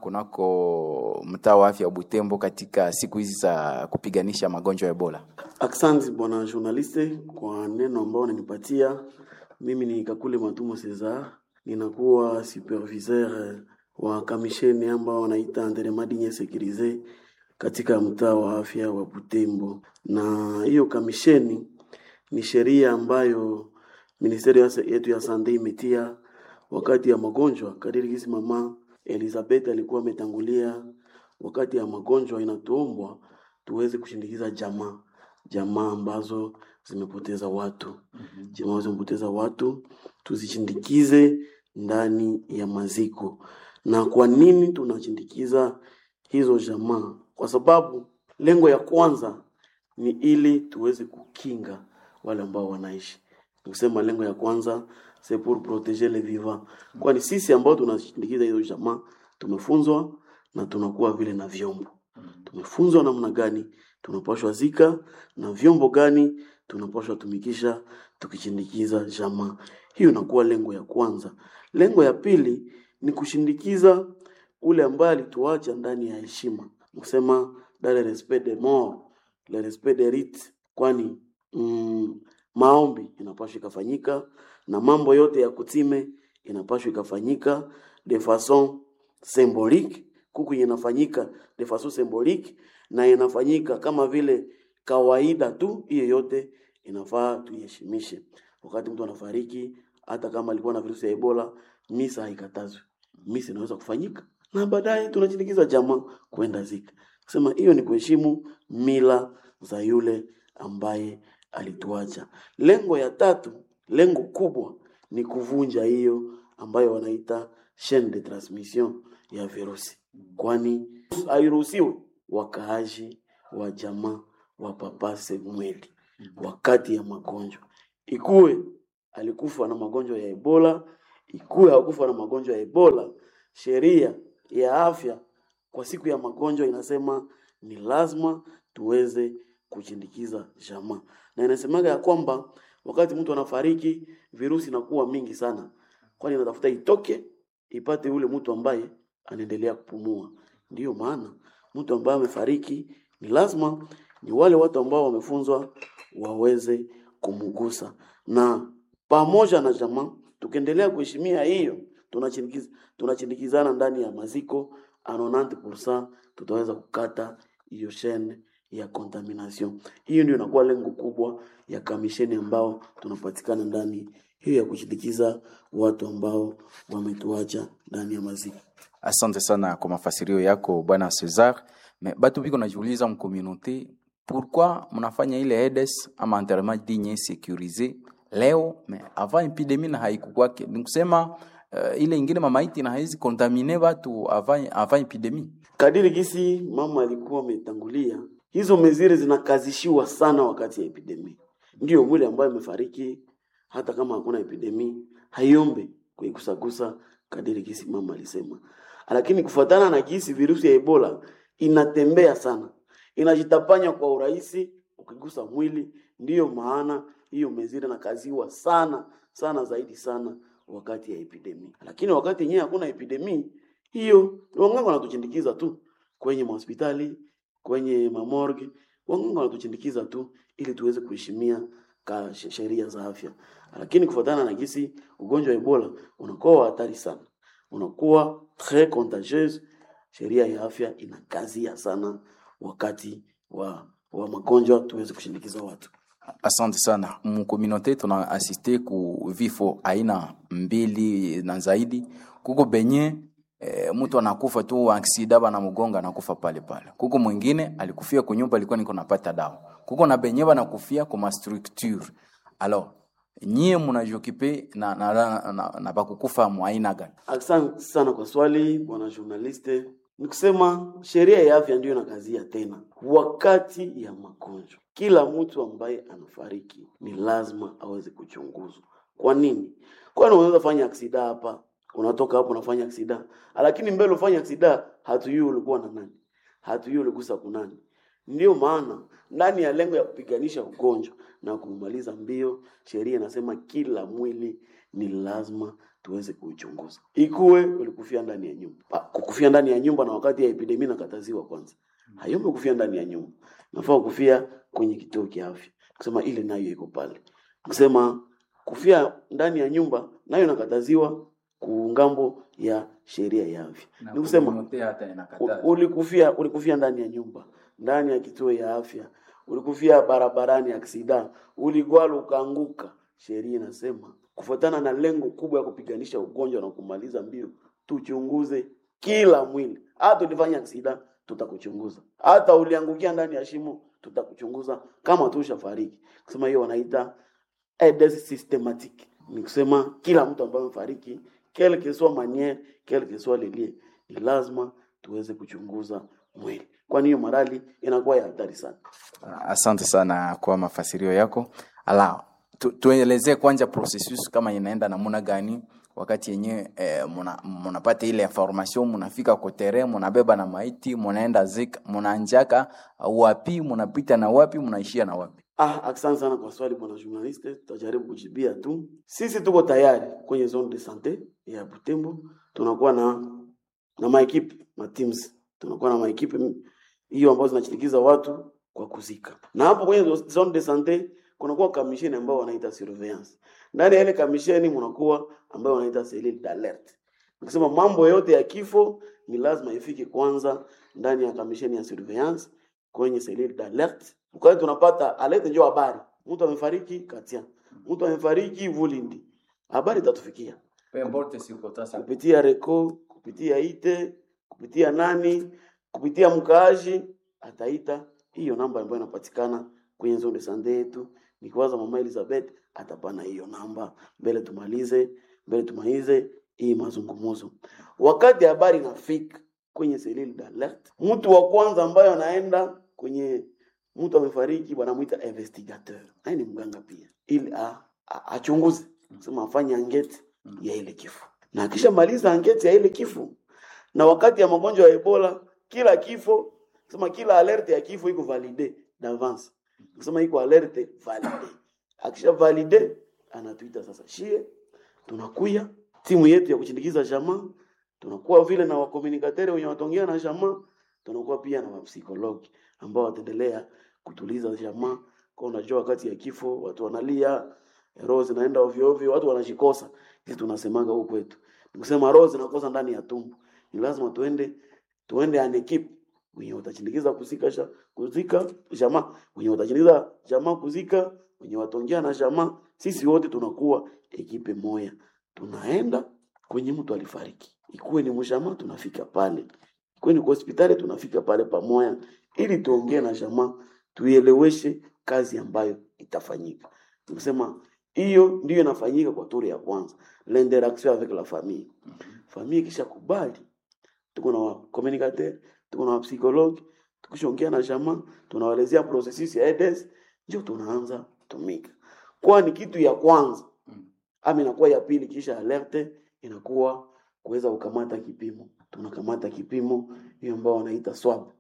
kunako mtaa wa afya wa Butembo katika siku hizi za kupiganisha magonjwa ya Ebola. Asante bwana journaliste kwa neno ambao unanipatia. Mimi ni Kakule Matumo Cesar, ninakuwa superviseur wa kamisheni ambao wanaita Anderemadinye Sekirize katika mtaa wa afya wa Butembo, na hiyo kamisheni ni sheria ambayo ministeri yetu ya sante imetia wakati ya magonjwa kadiri kisi mama Elizabeth alikuwa ametangulia. Wakati ya magonjwa inatuombwa tuweze kushindikiza jamaa jamaa ambazo zimepoteza watu jamaa ambazo zimepoteza watu tuzishindikize ndani ya maziko. Na kwa nini tunashindikiza hizo jamaa? Kwa sababu lengo ya kwanza ni ili tuweze kukinga wale ambao wanaishi kusema lengo ya kwanza c'est pour protéger les vivants, kwani sisi ambao tunashindikiza hizo jamaa tumefunzwa na tunakuwa vile na vyombo. Tumefunzwa namna gani tunapashwa zika na vyombo gani tunapashwa tumikisha tukishindikiza jamaa. Hiyo inakuwa lengo ya kwanza. Lengo ya pili ni kushindikiza ule ambaye alituacha ndani ya heshima, kusema dans le respect des morts, le respect des rites, kwani mm, maombi inapashwa ikafanyika na mambo yote ya kutime inapashwa ikafanyika de façon symbolique, kuku inafanyika de façon symbolique na inafanyika kama vile kawaida tu. Hiyo yote inafaa tuiheshimishe. Wakati mtu anafariki, hata kama alikuwa na virusi ya Ebola, misa haikatazwi, misa inaweza kufanyika na baadaye tunashindikiza jamaa kwenda zika. Kusema hiyo ni kuheshimu mila za yule ambaye alituacha. Lengo ya tatu, lengo kubwa ni kuvunja hiyo ambayo wanaita chaine de transmission ya virusi, kwani hairuhusiwi wakaaji wa jamaa wapapase mwili wakati ya magonjwa, ikuwe alikufa na magonjwa ya Ebola, ikuwe hakufa na magonjwa ya Ebola. Sheria ya afya kwa siku ya magonjwa inasema ni lazima tuweze kuchindikiza jamaa, na inasemaga ya kwamba wakati mtu anafariki virusi inakuwa mingi sana, kwani inatafuta itoke ipate ule mtu ambaye anaendelea kupumua. Ndiyo maana mtu ambaye amefariki ni lazima ni wale watu ambao wamefunzwa waweze kumugusa, na pamoja na jamaa tukiendelea kuheshimia hiyo, tunachindikiza tunachindikizana ndani ya maziko a 90% tutaweza kukata hiyo chaine ya contamination. Hiyo ndio inakuwa lengo kubwa ya kamisheni ambao tunapatikana ndani hiyo ya kushindikiza watu ambao wametuacha ndani ya maziko. Asante sana kwa mafasirio yako bwana Cesar. Me, batu biko najiuliza mkomunote pourquoi mnafanya ile EDES ama enterrement digne sécurisé leo me avant epidemie na haikukwake, ni kusema uh, ile ingine mamaiti na haizi kontamine watu avant, avant epidemie. Kadiri gisi mama alikuwa ametangulia, hizo mezire zinakazishiwa sana wakati ya epidemia. Ndio mwili ambaye amefariki, hata kama hakuna epidemia, haiombe kuigusagusa kadiri gisi mama alisema, lakini kufuatana na gisi virusi ya Ebola inatembea sana, inajitapanya kwa urahisi ukigusa mwili. Ndiyo maana hiyo mezire nakaziwa sana sana zaidi sana wakati ya epidemia, lakini wakati yenyewe hakuna epidemia hiyo wanganga wanatuchindikiza tu kwenye mahospitali, kwenye mamorgue, wanganga wanatuchindikiza tu ili tuweze kuheshimia ka sheria za afya. Lakini kufuatana na gisi ugonjwa wa Ebola unakuwa hatari sana, unakuwa très contagieuse, sheria ya afya inakazia sana wakati wa wa magonjwa tuweze kushindikiza watu. Asante sana. Mkomunote tuna asiste ku vifo aina mbili na zaidi. Kuko benye e, mtu anakufa tu aksida bana mgonga anakufa pale pale. Kuko mwingine alikufia kunyumba alikuwa niko napata dawa. Kuko na benye banakufia kwa structure. Alors, nyie munajokipe na, na, na, na, na bakukufa mwaina gani Asante sana kwa swali bwana journaliste. Ni kusema sheria ya afya ndiyo inakazia tena, wakati ya magonjwa, kila mtu ambaye anafariki ni lazima aweze kuchunguzwa. Kwa nini? Kwani unaweza fanya aksida hapa, unatoka hapo unafanya aksida, lakini mbele ufanya aksida, hatujui ulikuwa na nani, hatujui uligusa kunani. Ndio maana ndani ya lengo ya kupiganisha ugonjwa na kumaliza mbio, sheria inasema kila mwili ni lazima tuweze kuichunguza. Ikuwe ulikufia ndani ya nyumba, Pa- kukufia ndani ya nyumba na wakati ya epidemia nakataziwa kwanza, hayombe kufia ndani ya nyumba, nafaa kufia kwenye kituo cha afya, kusema ile nayo iko pale, kusema kufia ndani ya nyumba nayo nakataziwa kungambo ya sheria ya afya. Ni kusema U- ulikufia ulikufia ndani ya nyumba ndani ya kituo ya afya ulikufia barabarani aksida uligwala ukaanguka sheria inasema kufuatana na lengo kubwa ya kupiganisha ugonjwa na kumaliza mbio tuchunguze kila mwili hata ulifanya aksida tutakuchunguza hata uliangukia ndani ya shimo tutakuchunguza kama tu ushafariki kusema hiyo wanaita aides systematique ni kusema kila mtu ambaye amefariki quelle que soit manière quelle que soit lelie ni lazima tuweze kuchunguza mwili kwani hiyo marali inakuwa ya hatari sana asante sana kwa mafasirio yako ala tu, tuelezee kwanza processus kama inaenda namuna gani wakati yenyewe eh, muna- munapata ile information munafika kotere munabeba na maiti munaenda zik munaanjaka wapi munapita na wapi munaishia na wapi ah asante sana kwa swali bwana journaliste tutajaribu kujibia tu sisi tuko tayari kwenye zone de sante ya butembo tunakuwa na na maekipe ma teams tunakuwa na maekipe hiyo ambazo zinashirikiza watu kwa kuzika na hapo kwenye zone de sante kunakuwa kamisheni ambao wanaita surveillance ndani ya ile kamisheni mnakuwa ambayo wanaita cellule d'alerte nikisema mambo yote ya kifo ni lazima ifike kwanza ndani ya kamisheni ya surveillance kwenye cellule d'alerte wakati tunapata alerte ndio habari mtu amefariki katia mtu amefariki vulindi habari itatufikia kupitia reko kupitia ite kupitia nani kupitia mkaaji ataita hiyo namba ambayo inapatikana kwenye zone sande yetu nikiwaza mama elizabeth atapana hiyo namba mbele tumalize mbele tumalize hii mazungumzo wakati habari inafika kwenye selili d'alert mtu wa kwanza ambaye anaenda kwenye mtu amefariki wanamwita investigateur naye ni mganga pia ili a- a- achunguze sema afanye angeti ya ile kifo na akishamaliza angeti ya ile kifo na wakati ya magonjwa ya ebola kila kifo sema kila alerte ya kifo iko valide d'avance sema iko alerte valide akisha valide anatuita sasa shie tunakuya timu yetu ya kuchindikiza jamaa tunakuwa vile na wakomunikatere wenye watongea na jamaa tunakuwa pia na wapsikologi ambao wataendelea kutuliza jamaa kwa unajua wakati ya kifo watu wanalia roho zinaenda ovyo ovyo watu wanajikosa sisi tunasemaga huku kwetu nikusema roho zinakosa ndani ya tumbo ni lazima tuende tuende an equipe wenye watachindikiza kuzika sha, kuzika jamaa wenye watachindikiza jamaa kuzika wenye watongea na jamaa sisi wote tunakuwa ekipe moya tunaenda kwenye mtu alifariki ikuwe ni mshamaa tunafika pale ikuwe ni kwa hospitali tunafika pale pamoja ili tuongee na jamaa tuieleweshe kazi ambayo itafanyika nikusema hiyo ndiyo inafanyika kwa turi ya kwanza l'interaction avec la famille famille kisha kubali tuko na communicateur tuko na psychologue tukishaongea na jamaa tunawaelezea processus ya EDS ndio tunaanza tumika kwani kitu ya kwanza ama inakuwa ya pili kisha alerte inakuwa kuweza kukamata kipimo tunakamata kipimo hiyo ambao wanaita swab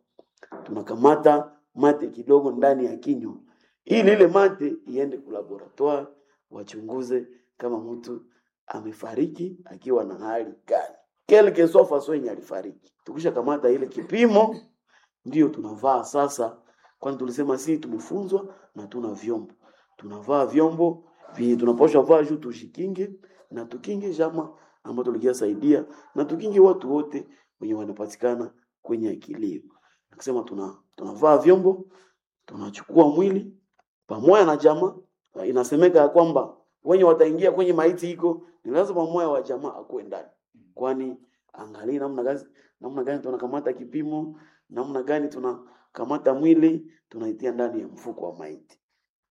tunakamata mate kidogo ndani ya kinywa ili ile mate iende ku laboratoire wachunguze kama mtu amefariki akiwa na hali gani quelque soit façon yenye alifariki tukisha kamata ile kipimo ndio tunavaa sasa kwani tulisema si tumefunzwa na tuna vyombo tunavaa vyombo vi tunapaswa vaa juu tushikinge na tukinge jama ambao tulikia saidia na tukinge watu wote wenye wanapatikana kwenye akilio kusema tuna tunavaa vyombo tunachukua mwili pamoja na jamaa inasemeka ya kwamba wenye wataingia kwenye maiti iko ni lazima moya wa jamaa akuwe ndani kwani angalia namna gani namna gani tunakamata kipimo namna gani tunakamata mwili tunaitia ndani ya mfuko wa maiti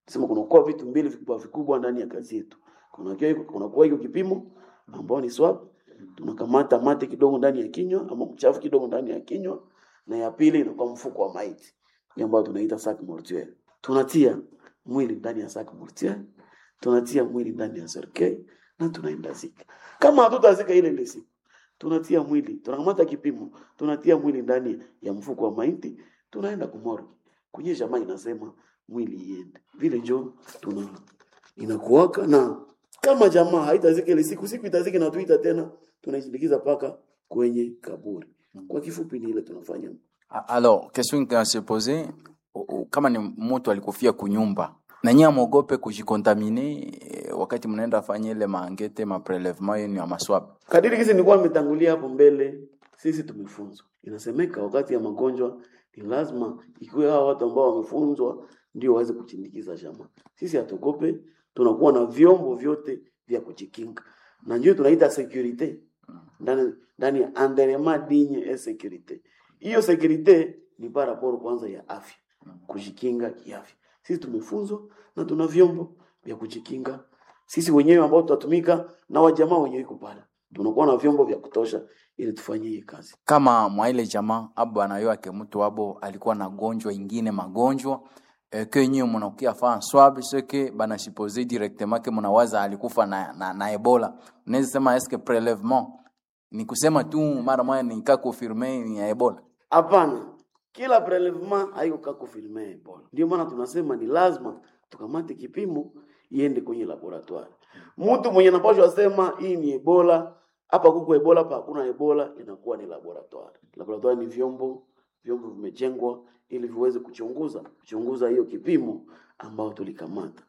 sema kunakuwa vitu mbili vikubwa vikubwa ndani ya kazi yetu. Kunakuwa kunakuwa hiyo kipimo ambao ni swab, tunakamata mate kidogo ndani ya kinywa ama mchafu kidogo ndani ya kinywa, na ya pili inakuwa mfuko wa maiti hii ambayo tunaita sac mortuaire. Tunatia mwili ndani ya sac mortuaire, tunatia mwili ndani ya cercueil na tunaenda zika. Kama hatutazika ile ile siku, tunatia mwili, tunakamata kipimo, tunatia mwili ndani ya mfuko wa maiti, tunaenda kumorgue. Kwenye jamaa inasema mwili iende. Vile njo tuna inakuwaka na kama jamaa haitazika ile siku, siku itazika na tuita tena, tunaisindikiza paka kwenye kaburi. Kwa kifupi ni ile tunafanya. A- Alors, question qui se poser, kama ni mtu alikufia kunyumba na nyinyi amogope kujikontamine eh, wakati mnaenda fanya ile maangete maprelevement yenu ya maswab. Kadiri kisi nilikuwa nimetangulia hapo mbele, sisi tumefunzwa. Inasemeka wakati ya magonjwa ni lazima ikiwe hao watu ambao wamefunzwa ndio waweze kuchindikiza jamaa. Sisi hatuogope, tunakuwa na vyombo vyote vya kujikinga, na ndio tunaita securite ndani ndani ya anderema digne et securite. Hiyo securite ni par rapport kwanza ya afya, kujikinga kiafya. Sisi tumefunzwa na tuna vyombo vya kujikinga sisi wenyewe ambao tutatumika na wajamaa wenyewe iko pale, tunakuwa na vyombo vya kutosha ili tufanye hii kazi. Kama mwa ile jamaa abo anayo ake mtu abo alikuwa na gonjwa ingine magonjwa eh, ke nyinyi mnakuya fa swab seke bana suppose directement ke mnawaza alikufa na, na, na Ebola. Unaweza sema eske prelevement ni kusema tu mara moja nika confirme ni ya Ebola. Hapana, kila prelevement haiko kako filme Ebola. Ndio maana tunasema ni lazima tukamate kipimo iende kwenye laboratoire. Mtu mwenye anapashwa sema hii ni Ebola, hapa kuko Ebola, hapa hakuna Ebola, inakuwa ni laboratoire. Laboratoire ni vyombo, vyombo vimejengwa ili viweze kuchunguza kuchunguza hiyo kipimo ambao tulikamata.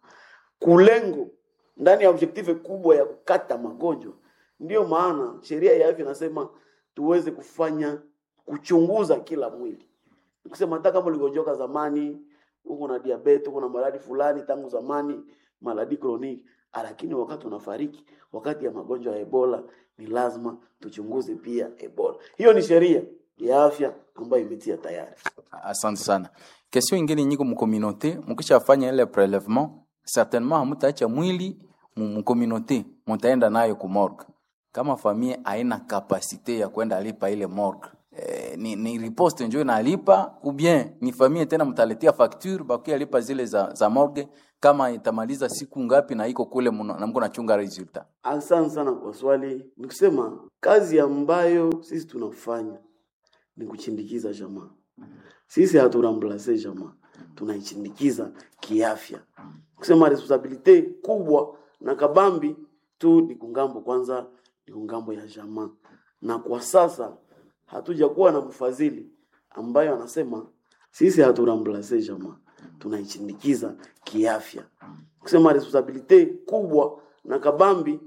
Kulengo ndani ya objective kubwa ya kukata magonjwa. Ndiyo maana sheria ya afya inasema tuweze kufanya kuchunguza kila mwili. Kusema hata kama uligonjoka zamani, uko na diabetes, uko na maradhi fulani tangu zamani, maradhi kroniki, lakini wakati unafariki, wakati ya magonjwa ya Ebola, ni lazima tuchunguze pia Ebola. Hiyo ni sheria ya afya ambayo imetia tayari. Asante sana. Question ingine nyiko mcommunauté, mkishafanya ile prelevement, certainement hamutaacha mwili mcommunauté, mutaenda nayo ku morgue. Kama familia haina kapasite ya kwenda lipa ile morgue. Eh, ni, ni riposte njo inalipa ou bien ni familia tena mtaletea facture bakia lipa zile za, za morgue kama itamaliza siku ngapi na iko kule muna- na mko nachunga resultat. Asante sana kwa swali. Ni kusema kazi ambayo sisi tunafanya ni kuchindikiza jamaa. Sisi haturamblase jamaa, tunaichindikiza kiafya. Kusema responsabilite kubwa na kabambi tu ni kungambo kwanza, ni kungambo ya jamaa, na kwa sasa hatujakuwa na mfadhili ambayo anasema sisi haturamblase jamaa, tunaichindikiza kiafya. Kusema responsabilite kubwa na kabambi